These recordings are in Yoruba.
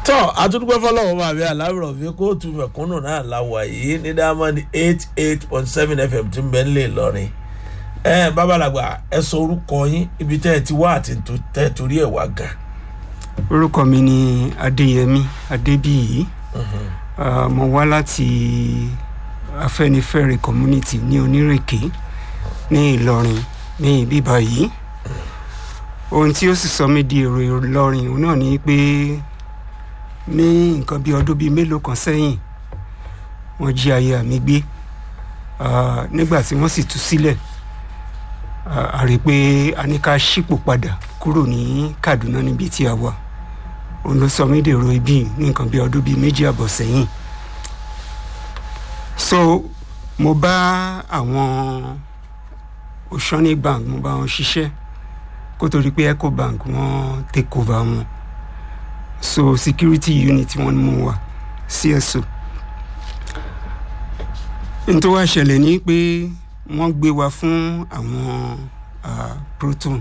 tọ́ àtúndúpẹ́ fọlọ́wọ́ bá mi aláwòrán mi kóòtù mẹ̀kúnnù náà la wà yìí ní diamond eight eight point seven fm tí ń bẹ nílé ìlọrin ẹ babalagba ẹ sọ orúkọ yín ibi tẹ́ ẹ ti wá àti tẹ́ ẹ torí ẹ̀ wá gan. orúkọ mi ni adéyẹmí adébíyì Ah, mo wá láti afẹnifẹre community ní onírèké ní ìlọrin ní ibi báyìí ohun tí ó sì sọ mí di èrò ìlọrin òun náà ni pé ní nǹkan bí ọdún bíi mélòó kan sẹ́yìn wọ́n jí aya mi gbé Ah, nígbà tí wọ́n sì tú sílẹ̀ ah, a rí i pé a ní ká ṣípò padà kúrò ní kaduna níbi tí a wà òun ló sọ mí dèrò ibi ní nǹkan bí ọdún bíi méjì àbọ̀ sẹ́yìn so mo bá àwọn oceanic bank mo bá wọn ṣiṣẹ́ kó tó di pé ecobank wọ́n take over wọn so security unit wọn ni mo wà cso n tó wá ṣẹlẹ̀ ní pé wọ́n gbé wa fún àwọn ah, proton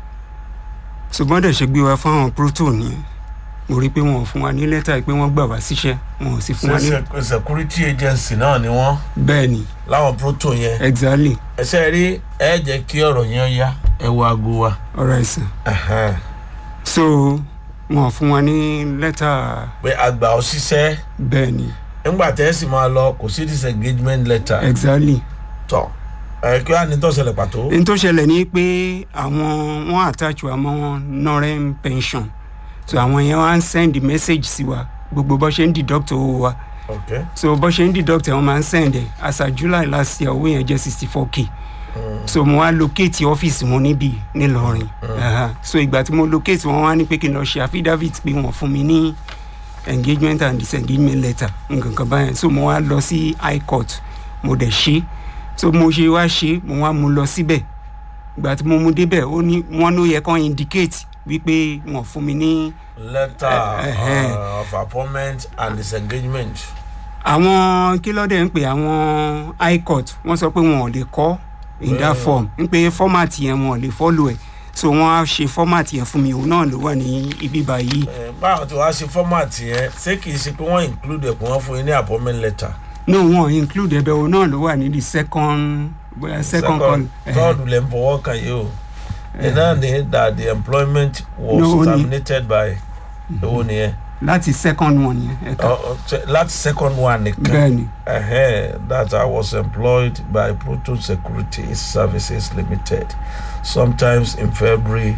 ṣùgbọ́n dẹ̀ ṣe gbé wa fún àwọn proton yẹn mo rí i pé wọn ò fún wa ní lẹ́tà pé wọ́n gbà wá síṣẹ́ wọn ò sì fún wa ní. ṣe security agency náà ni wọ́n bẹ́ẹ̀ ni láwọn proto yẹn exactly ẹsẹ̀ rí ẹ jẹ́ kí ọ̀rọ̀ yẹn yá ẹ wo aago wa. ọ̀rọ̀ ẹ̀sìn Ẹ̀hẹ́n. so wọn ò fún wa ní lẹ́tà pé àgbà òṣìṣẹ́ bẹ́ẹ̀ ni nígbà tẹ́ ẹ sì máa lọ kò sí disengagement letter exactly tọ̀ ẹ kí wàá ní tó ṣẹlẹ̀ pàtó. n tó ṣẹlẹ̀ ni pé àwọn wọn attach wa mọ́ wọn norem pension so àwọn yẹn wá ń send message sí wa gbogbo bó ṣe ń deduct owó wa ok so bó ṣe ń deduct ẹ̀ wọ́n máa ń send ẹ̀ as at july last year owó yẹn jẹ́ sixty four k so mo wá locate ọ́fíìsì wọn níbí nílọrin Aha. so ìgbà tí mo locate wọn wá ní pé kí n lọ ṣe affidavit pé wọ́n fún mi ní engagement and disengagement letter nǹkan kan báyẹn so mo wá lọ sí high court mo dẹ̀ ṣe so mo ṣe wá ṣe mo wá mu lọ síbẹ̀ ìgbà tí mo mu débẹ̀ ó ní wọ́n ló yẹ kán indicate wípé wọ́n fún mi ní letter Ẹ̀hẹ́n. uh, of appointment and disengagement. àwọn kí ló dé ń pè àwọn high court wọ́n sọ pé wọn ò lè kọ́ in that Mm. form ń pé format yẹn wọn ò lè follow ẹ̀ so wọ́n á ṣe format yẹn fún mi òun náà ló wà ní ibi báyìí Eh, báwo tí wàá ṣe format yẹn ṣé kìí ṣe pé wọ́n include ẹ̀kún wọn fún yín ní appointment letter. no wọn include ẹbẹ òun náà ló wà ní the second bóyá second call eh, third lè ń fọwọ́ kàn yìí o. iná ni that the employment was No, ó ní- terminated by owó nìyẹn. láti second one yẹn ẹ̀ka Ọ- ọ, ṣe- láti second one nìkan. bẹ́ẹ̀ ni uh that I was employed by Proton Security Services Limited sometimes in February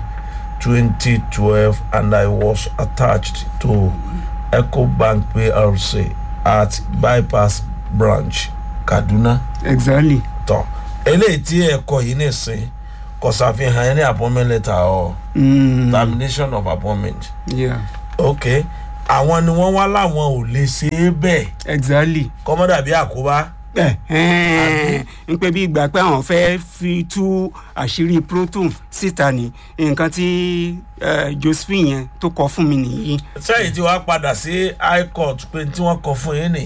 2012 and I was attached to EcoBank PLC at Bypass Branch, Kaduna. exactly Tọ́ eléyìí tí ẹ̀kọ́ yìí nìsín kò ṣàfihàn ẹni appointment letter or mm, termination of appointment. yeah ok àwọn ni wọ́n wá láwọn ò lè ṣe é bẹ́ẹ̀ exactly kọ́mọ́dà bí àkóbá. n pẹ́ bí ìgbà pé àwọn fẹ́ fi tú àṣírí proton síta ní nǹkan tí eh, josephine yẹn tó kọ fún mi nìyí sẹ́yìn tí wàá padà sí high court pé tí wọ́n kọ fún yín nì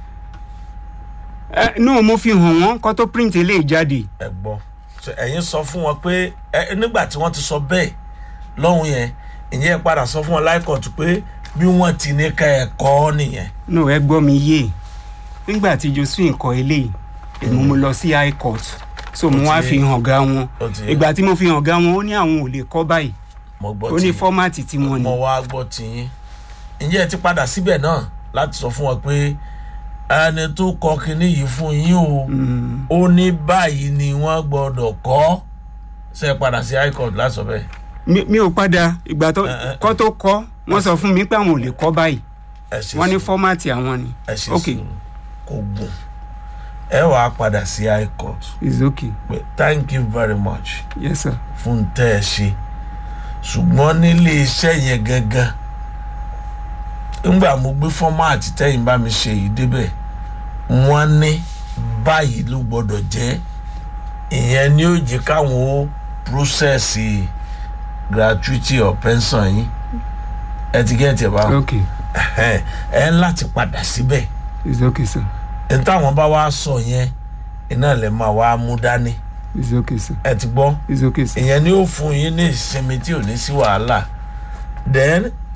Eh, no mo fi hàn wọ́n kó tó print eléyìí jáde ẹ gbọ́ So, ẹ̀yin sọ fún wọn pé ẹ nígbà tí wọ́n ti sọ bẹ́ẹ̀ lọ́hùn yẹn ìyẹn ẹ padà sọ fún wọn high court pé bí wọ́n ti ní ká ẹ kọ́ nìyẹn. no ẹ gbọ́ mi yé nígbà tí josephine kọ eléyìí èmi mo lọ sí high court so mo Ó wá ti fi yé. hàn ga wọn Ó ti yé. ìgbà tí mo fi hàn ga wọn ó ní àwọn ò lè kọ́ báyìí mo gbọ́ ó ní tí fọ́mátì tí wọ́n ní mo wá gbọ́ tí yín ìyẹn ẹ ti padà síbẹ̀ náà láti sọ fún wọn pé ẹni tó kọ kinní yìí fún yín o Mm, ó ní báyìí ni wọ́n gbọ́dọ̀ kọ́ ṣe é padà sí high court láti sọ bẹ́ẹ̀. mi mi ò padà ìgbà tó Eh, eh, kọ́ tó kọ́ wọ́n sọ fún mi pé àwọn ò lè kọ́ báyìí ẹ ṣe wọ́n ní sùúrù. fọ́mátì àwọn ni ẹ ṣe ok sùúrù kò gùn ẹ wàá padà sí high court it's okay pé thank you very much yes sir fún tẹ́ ẹ ṣe ṣùgbọ́n nílé iṣẹ́ yẹn gangan ńgbà mo gbé fọ́máàtì tẹ́yìn bá mi ṣe yìí débẹ̀ wọ́n ní báyìí ló gbọ́dọ̀ jẹ́ ìyẹn ni ó jẹ́ káwọn ó prósẹ̀sì gratuity or pension yín ẹ ti gẹ́tì ẹ̀ báwọn okay ẹ ẹ ń láti padà síbẹ̀ it's okay sir ní táwọn bá wá sọ yẹn iná lè máa wá mú dání it's okay sir ẹ ti gbọ́ it's okay sir ìyẹn ni ó fún yín ní ìsinmi tí ò ní sí wàhálà then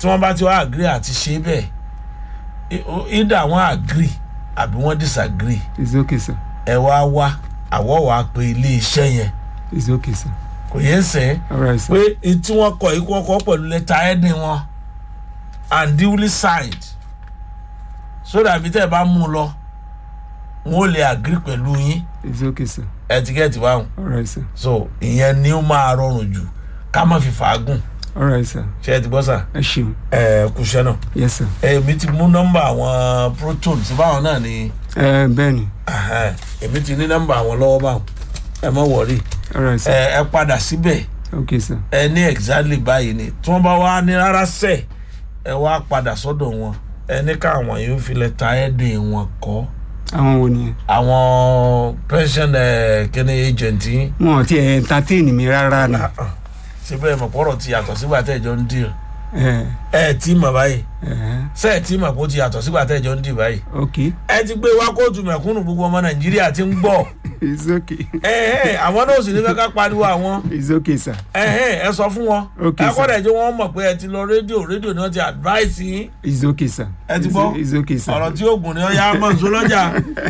tí wọ́n bá ti wá agree àti ṣe bẹ́ẹ̀ i- o- either wọ́n agree àbí wọ́n disagree it's okay sir ẹ wá wá àwọ̀ wá pé ilé iṣẹ́ yẹn it's okay sir kò yẹ sẹ́ alright sir pé n tí wọ́n kọ yìí kí wọ́n kọ́ pẹ̀lú lẹ́tà ẹ̀dín wọn and duly signed so that bí tẹ́ ẹ bá mú un lọ wọn ò lè agree pẹ̀lú yín it's okay sir ẹtikẹ́ẹ̀tì báwọn alright sir so ìyẹn ni ó máa rọrùn jù ká má fi fàágùn alright sir ṣe é ti gbọ́ sà ẹ ṣeun ẹ kúṣẹ́ náà yes sir èmi ti mú nọ́mbà àwọn proton tí báwọn náà ni ẹ bẹ́ẹ̀ ni ẹhẹ́n, èmi ti ní nọ́mbà àwọn lọ́wọ́ báwọn ẹ mọ̀ wọ̀rí alright sir ẹ ẹ padà síbẹ̀ okay sir ẹ ní exactly báyìí ni tí wọ́n bá wá ní rárá sẹ̀ ẹ wá padà sọ́dọ̀ wọn ẹ ní káwọn yóò fi lẹ́tà ẹ̀dẹ̀ wọn kọ́ àwọn wo nìyẹn àwọn pension ẹ kíni agent yín wọn ò tiẹ̀ entertain mi rárá ni síbẹ̀ mọ̀ pọ̀rọ̀ ti yàtọ̀ sígbà tẹ̀ jọ ń dì ẹ ẹ tí mọ̀ báyìí ẹ ṣe ẹ tí mọ̀ kó ti yàtọ̀ sígbà tẹ̀ jọ ń dì báyìí okay ẹ ti gbé wá kóòtù mẹ̀kúnnù gbogbo ọmọ nàìjíríà ti ń gbọ́ it's okay ẹ ẹ àwọn náà sì ní fẹ́ ká pariwo àwọn it's okay sir ẹ ẹ ẹ sọ fún wọn Okay, ẹ sir. kọ́dà jẹ́ wọ́n mọ̀ pé ẹ ti lọ rédíò rédíò náà ti advice yín it's okay sir ẹ ti It's- gbọ́ it's okay sir ọ̀rọ̀ tí oògùn ni ó yá mọ̀ nsọ lọ́jà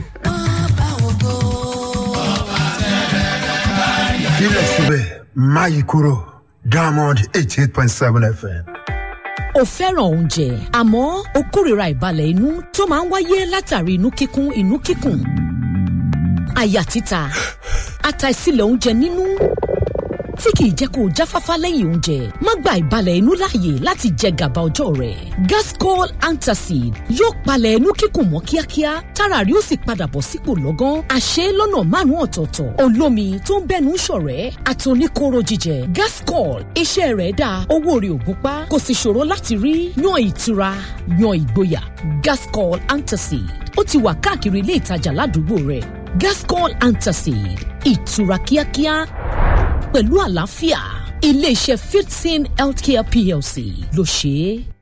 síbẹ̀síbẹ̀ máyì kúrò diamond eighty eight point seven fm. o fẹ́ràn oúnjẹ àmọ́ o kórìíra ìbalẹ̀ inú tó máa ń wáyé látàrí inú kíkún inú kíkùn àyà títa àtàìsílẹ̀ oúnjẹ nínú tí kìí jẹ́ kó o jáfáfá lẹ́yìn oúnjẹ má gba ìbalẹ̀ inú láàyè láti jẹ gàba ọjọ́ rẹ̀ gascol antacid yóò palẹ̀ inú kíkùn mọ́ kíákíá tára rí ó sì padà bọ̀ sípò lọ́gán àṣẹ lọ́nà márùn-ún ọ̀tọ̀ọ̀tọ̀ olómi tó ń bẹ́nu ṣọ̀rẹ́ àtòníkóró jíjẹ gascol iṣẹ́ rẹ̀ dáa owó rẹ̀ ò gúnpá kò sì ṣòro láti rí yan ìtura yan ìgboyà gascol antacid ó ti wà káàkiri ilé ìtajà ládùúgbò rẹ̀ gascol antacid ìtura kíákíá pẹ̀lú àlàáfíà iléeṣẹ́ fifteen healthcare plc ló ṣe é.